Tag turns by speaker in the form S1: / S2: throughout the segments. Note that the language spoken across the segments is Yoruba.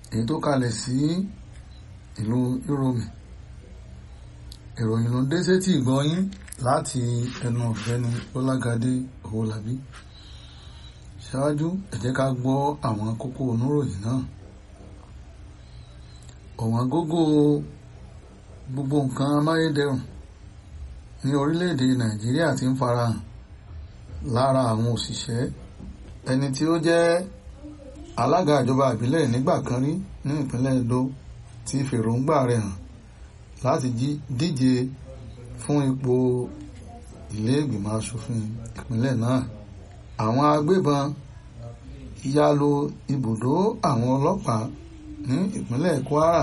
S1: èyí tó kalẹ̀ sí ìlú Yúróòmù ìròyìn ló dé sétí ìgbọ́yín láti ẹnu ọ̀gbẹ́ni Bọ́lágadé Owólabí ṣáájú ẹ jẹ́ ká gbọ́ àwọn kókó oníròyìn náà ọ̀wọ́n gógó gbogbo nǹkan amáyédẹrùn ní orílẹ̀-èdè Nàìjíríà ti ń farahàn lára àwọn òṣìṣẹ́ ẹni tí ó jẹ́ alága ìjọba ìbílẹ̀ nígbà kan rí ní ìpínlẹ̀ Edo ti fèròǹgbà rẹ̀ hàn láti díje fún ipò ilé ìgbìmọ̀ asòfin ìpínlẹ̀ náà àwọn agbébọn ya lu ibùdó àwọn ọlọ́pàá ní ìpínlẹ̀ Kwara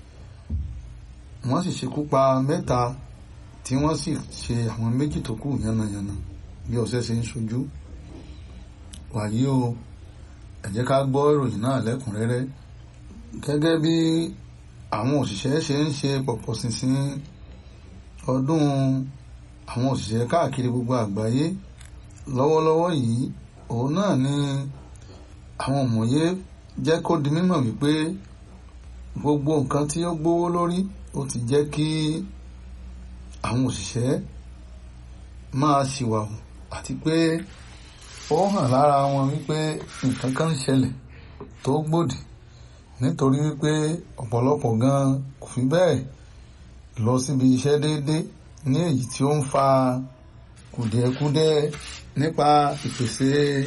S1: wọ́n sì ṣekú pa mẹ́ta tí wọ́n sì ṣe àwọn méjì tó kù yánnayànna bí ọ̀sẹ̀ ṣe ń ṣojú wàyí o ẹ jẹ́ ká gbọ́ ìròyìn náà lẹ́kùnrẹ́rẹ́ gẹ́gẹ́ bí àwọn òṣìṣẹ́ ṣe ń ṣe pọ̀pọ̀ ṣinṣin ọdún àwọn òṣìṣẹ́ káàkiri gbogbo àgbáyé lọ́wọ́lọ́wọ́ yìí òun náà ni àwọn òmòye jẹ́ kó di mímọ̀ wípé gbogbo nǹkan tí ó gbówó lórí ó ti jẹ́ kí àwọn òṣìṣẹ́ máa ṣìwàwù àti pé ó hàn lára wọn wípé nǹkan kan ń ṣẹlẹ̀ tó gbòdì nítorí wípé ọ̀pọ̀lọpọ̀ gan kò fi bẹ́ẹ̀ lọ síbi iṣẹ́ déédé ní èyí tí ó ń fa kùdìẹ̀kudiẹ nípa ìpèsè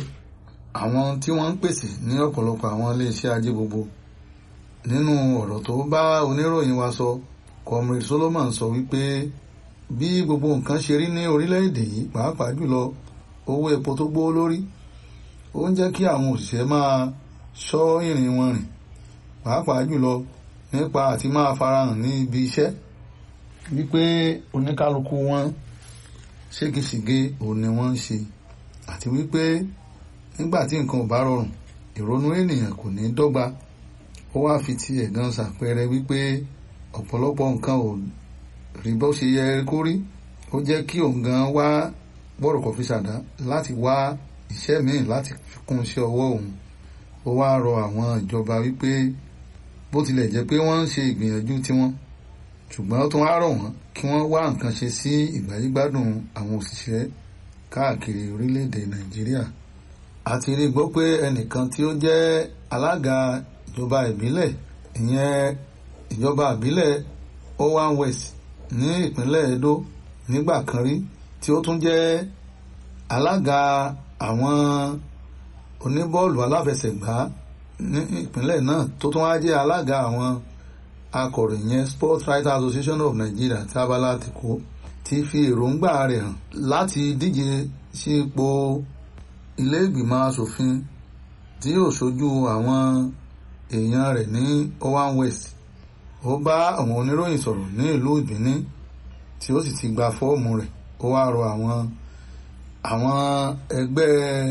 S1: àwọn tí wọ́n ń pèsè ní ọ̀pọ̀lọpọ̀ àwọn iléeṣẹ́ ajé gbogbo nínú ọ̀rọ̀ tó bá oníròyìn wa sọ comrade Solomon sọ wípé bí gbogbo nǹkan ṣe rí ní orílẹ̀-èdè yìí pàápàá jùlọ owó epo tó gbówó lórí ó ń jẹ́ kí àwọn òṣìṣẹ́ máa ṣọ́ ìrìn wọn rìn pàápàá jùlọ nípa àti máa farahàn ní ibi iṣẹ́ wípé oníkálukú wọn ségesège òun ni wọ́n ń ṣe àti wípé nígbà tí nǹkan ò bá rọrùn ìrònú ènìyàn kò ní dọ́gba ó wá fi ti ẹ̀gàn ṣàpẹẹrẹ wípé ọ̀pọ̀lọpọ̀ nǹkan ò rí bó ṣe yẹ kó rí ó jẹ́ kí òun gan wá bọ́rọ̀ kọfí ṣàdá láti wá iṣẹ́ míì láti fi kún iṣẹ́ ọwọ́ òun ó wá rọ àwọn ìjọba wípé bó tilẹ̀ jẹ́ pé wọ́n ń ṣe ìgbìyànjú tiwọn ṣùgbọ́n ó tún wá rọ̀ wọ́n kí wọ́n wá nǹkan ṣe sí ìgbáyégbádùn àwọn òṣìṣẹ́ káàkiri orílẹ̀-èdè Nàìjíríà àti rí gbọ́ pé ẹnìkan tí ó jẹ́ alága ìjọba ìbílẹ̀ ìyẹn ìjọba ìbílẹ̀ Owan West ní ìpínlẹ̀ Edo nígbà kan rí tí ó tún jẹ́ alága àwọn oníbọ́ọ̀lù aláfẹsẹ̀gbá ní ìpínlẹ̀ náà tó tún wá jẹ́ alága àwọn akọ̀ròyìn yẹn Sports Writers Association of Nigeria tí abala ti kó ti fi èròǹgbà rẹ̀ hàn láti díje sí ipò ilé ìgbìmọ̀ asòfin tí yóò ṣojú àwọn èèyàn rẹ̀ ní Owan West ó bá àwọn oníròyìn sọ̀rọ̀ ní ìlú Ìbíní tí ó sì ti gba fọ́ọ̀mù rẹ̀ ó wá rọ àwọn àwọn ẹgbẹ́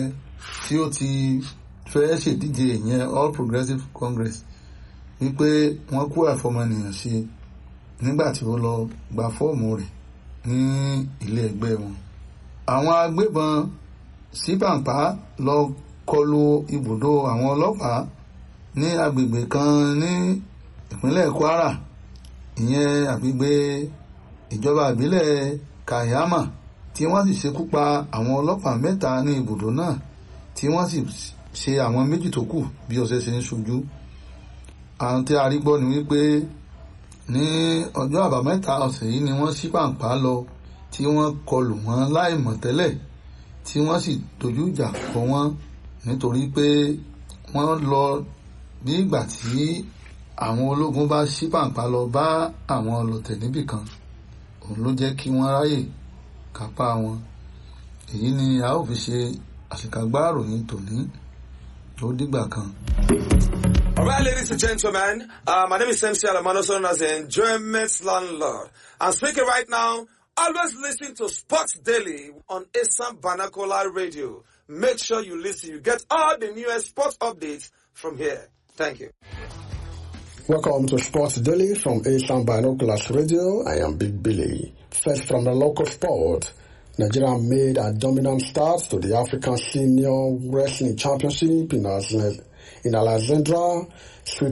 S1: tí ó ti fẹ́ ṣèdíje ìyẹn All Progressives Congress wípé wọ́n kú àfọmọnìyàn ṣe nígbà tí ó lọ gba fọ́ọ̀mù rẹ̀ ní ilé ẹgbẹ́ wọn. àwọn agbébọn síbàǹpá lọ kọlu ibùdó àwọn ọlọ́pàá ní agbègbè kan ní ìpínlẹ̀ Kwara ìyẹn agbègbè ìjọba ìbílẹ̀ Kayama tí wọ́n sì ṣekú pa àwọn ọlọ́pàá mẹ́ta ní ibùdó náà tí wọ́n sì ṣe àwọn méjì tó kù bí ọ̀sẹ̀ ṣe ń ṣojú àwọn tí a rí gbọ́ ni wípé ní ọjọ́ àbámẹ́ta ọ̀sẹ̀ yìí ni wọ́n ṣí pàǹpá lọ tí wọ́n kọlù wọ́n láì mọ̀ tẹ́lẹ̀ tí wọ́n sì dojú ìjà kọ wọ́n nítorí pé wọ́n lọ bí ìgbà tí àwọn ológun bá ṣí pàǹpá lọ bá àwọn ọlọ̀tẹ̀ níbì kan òun ló jẹ́ kí wọ́n ráyè kápá wọn èyí ni a ó fi ṣe àṣekágbá ìròyìn tòní ó dìgbà kan.
S2: All right, ladies and gentlemen, uh, my name is MC Alamano, known as the Enjoyment Landlord. I'm speaking right now. Always listen to Sports Daily on Assam Banakola Radio. Make sure you listen. You get all the newest sports updates from here. Thank you.
S3: Welcome to Sports Daily from Asian Binoculars Radio. I am Big Billy. First from the local sport. Nigeria made a dominant start to the African Senior Wrestling Championship in, Alexandria, in Alexandra,